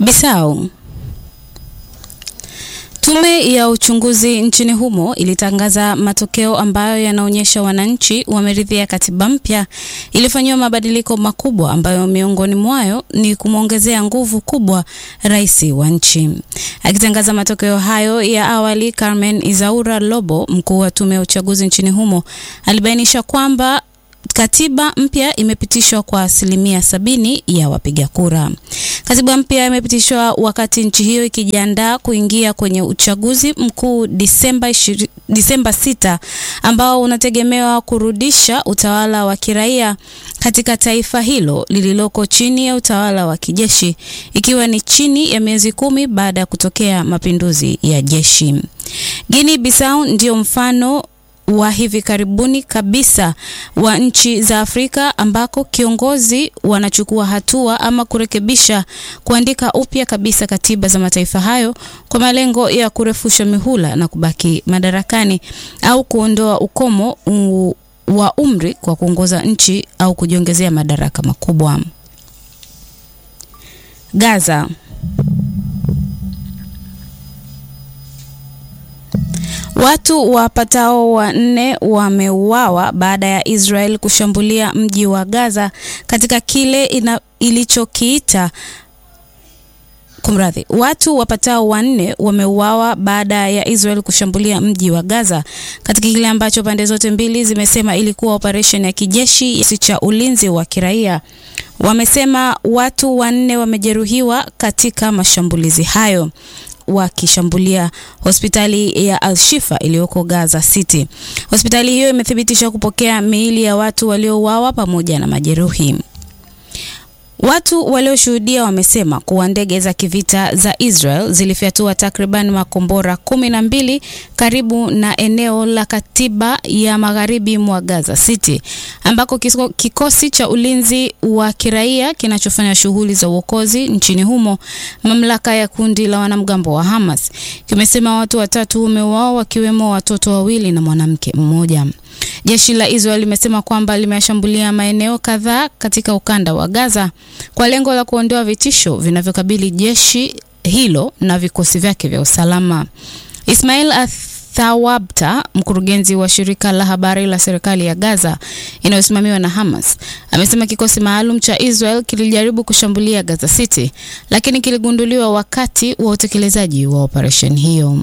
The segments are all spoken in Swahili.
Bissau. Tume ya uchunguzi nchini humo ilitangaza matokeo ambayo yanaonyesha wananchi wameridhia katiba mpya iliyofanyiwa mabadiliko makubwa ambayo miongoni mwayo ni kumwongezea nguvu kubwa rais wa nchi. Akitangaza matokeo hayo ya awali, Carmen Izaura Lobo, mkuu wa tume ya uchaguzi nchini humo, alibainisha kwamba katiba mpya imepitishwa kwa asilimia sabini ya wapiga kura. Katiba mpya imepitishwa wakati nchi hiyo ikijiandaa kuingia kwenye uchaguzi mkuu Disemba 20 Disemba 6 ambao unategemewa kurudisha utawala wa kiraia katika taifa hilo lililoko chini ya utawala wa kijeshi ikiwa ni chini ya miezi kumi baada ya kutokea mapinduzi ya jeshi. Guinea Bissau ndio mfano wa hivi karibuni kabisa wa nchi za Afrika ambako kiongozi wanachukua hatua ama kurekebisha, kuandika upya kabisa katiba za mataifa hayo kwa malengo ya kurefusha mihula na kubaki madarakani au kuondoa ukomo u, wa umri kwa kuongoza nchi au kujiongezea madaraka makubwa. Gaza. Watu wapatao wanne wameuawa baada ya Israel kushambulia mji wa Gaza katika kile ina, ilichokiita Kumradhi, watu wapatao wanne wameuawa baada ya Israel kushambulia mji wa Gaza katika kile ambacho pande zote mbili zimesema ilikuwa operesheni ya kijeshi cha ulinzi wa kiraia. Wamesema watu wanne wamejeruhiwa katika mashambulizi hayo wakishambulia hospitali ya Al-Shifa iliyoko Gaza City. Hospitali hiyo imethibitisha kupokea miili ya watu waliouawa pamoja na majeruhi. Watu walioshuhudia wamesema kuwa ndege za kivita za Israel zilifyatua takriban makombora kumi na mbili karibu na eneo la katiba ya magharibi mwa Gaza City ambako kikosi cha ulinzi wa kiraia kinachofanya shughuli za uokozi nchini humo, mamlaka ya kundi la wanamgambo wa Hamas kimesema watu watatu wameuawa wakiwemo watoto wawili na mwanamke mmoja. Jeshi la Israel limesema kwamba limeshambulia maeneo kadhaa katika ukanda wa Gaza kwa lengo la kuondoa vitisho vinavyokabili jeshi hilo na vikosi vyake vya usalama. Ismail Athawabta, mkurugenzi wa shirika la habari la serikali ya Gaza inayosimamiwa na Hamas, amesema kikosi maalum cha Israel kilijaribu kushambulia Gaza City, lakini kiligunduliwa wakati wa utekelezaji wa operesheni hiyo.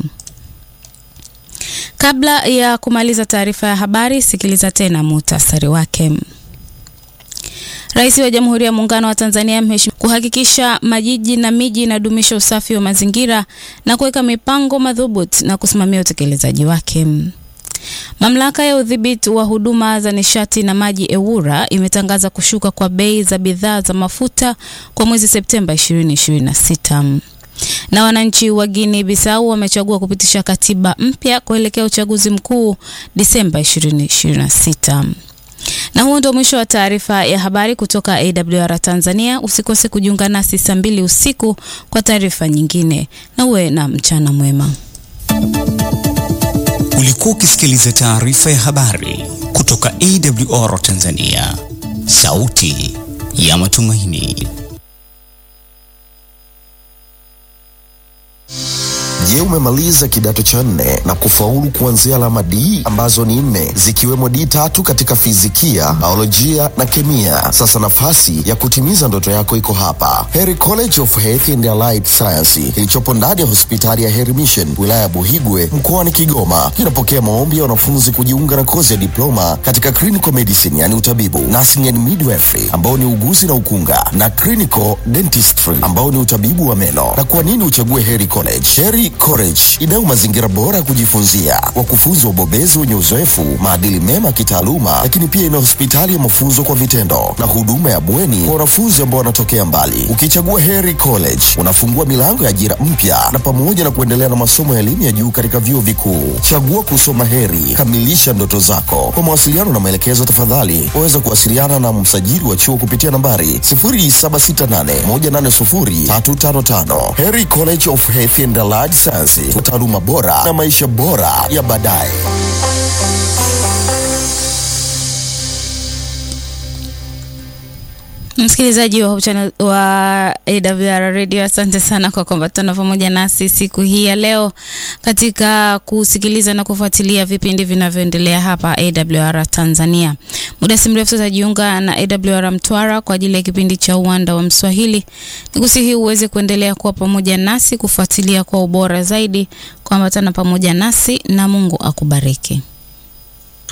Kabla ya kumaliza taarifa ya habari, sikiliza tena muhtasari wake. Rais wa Jamhuri ya Muungano wa Tanzania ameheshimiwa kuhakikisha majiji na miji inadumisha usafi wa mazingira na kuweka mipango madhubuti na kusimamia utekelezaji wake. Mamlaka ya udhibiti wa huduma za nishati na maji EWURA imetangaza kushuka kwa bei za bidhaa za mafuta kwa mwezi Septemba 2026 na wananchi wa Guinea Bissau wamechagua kupitisha katiba mpya kuelekea uchaguzi mkuu Disemba 2026. Na huo ndio mwisho wa taarifa ya habari kutoka AWR Tanzania. Usikose kujiunga nasi saa mbili usiku kwa taarifa nyingine, na uwe na mchana mwema. Ulikuwa ukisikiliza taarifa ya habari kutoka AWR Tanzania, sauti ya matumaini. Je, umemaliza kidato cha nne na kufaulu kuanzia alama D ambazo ni nne zikiwemo D tatu katika fizikia, biolojia na kemia? Sasa nafasi ya kutimiza ndoto yako iko hapa, Heri College of Health and Allied Science kilichopo ndani ya hospitali ya Heri Mission wilaya ya Buhigwe mkoani Kigoma. Kinapokea maombi ya wanafunzi kujiunga na kozi ya diploma katika clinical medicine, yani utabibu, nursing and midwifery ambao ni uguzi na ukunga, na clinical dentistry ambao ni utabibu wa meno. Na kwa nini uchague Heri College? Heri College inayo mazingira bora ya kujifunzia, wakufunzi wabobezi wenye uzoefu, maadili mema kitaaluma, lakini pia ina hospitali ya mafunzo kwa vitendo na huduma ya bweni kwa wanafunzi ambao wanatokea mbali. Ukichagua Heri College unafungua milango ya ajira mpya na pamoja na kuendelea na masomo ya elimu ya juu katika vyuo vikuu. Chagua kusoma Heri, kamilisha ndoto zako. Kwa mawasiliano na maelekezo, tafadhali waweza kuwasiliana na msajili wa chuo kupitia nambari 0768180355. Heri College of Health and Allied Science, taaluma bora na maisha bora ya baadaye. Msikilizaji wa, channel, wa AWR Radio, asante sana kwa kuambatana pamoja nasi siku hii ya leo katika kusikiliza na kufuatilia vipindi vinavyoendelea hapa AWR Tanzania. Muda si mrefu tutajiunga na AWR Mtwara kwa ajili ya kipindi cha Uwanda wa Mswahili. Nikusihi uweze kuendelea kuwa pamoja nasi kufuatilia kwa ubora zaidi, kuambatana pamoja nasi na Mungu akubariki.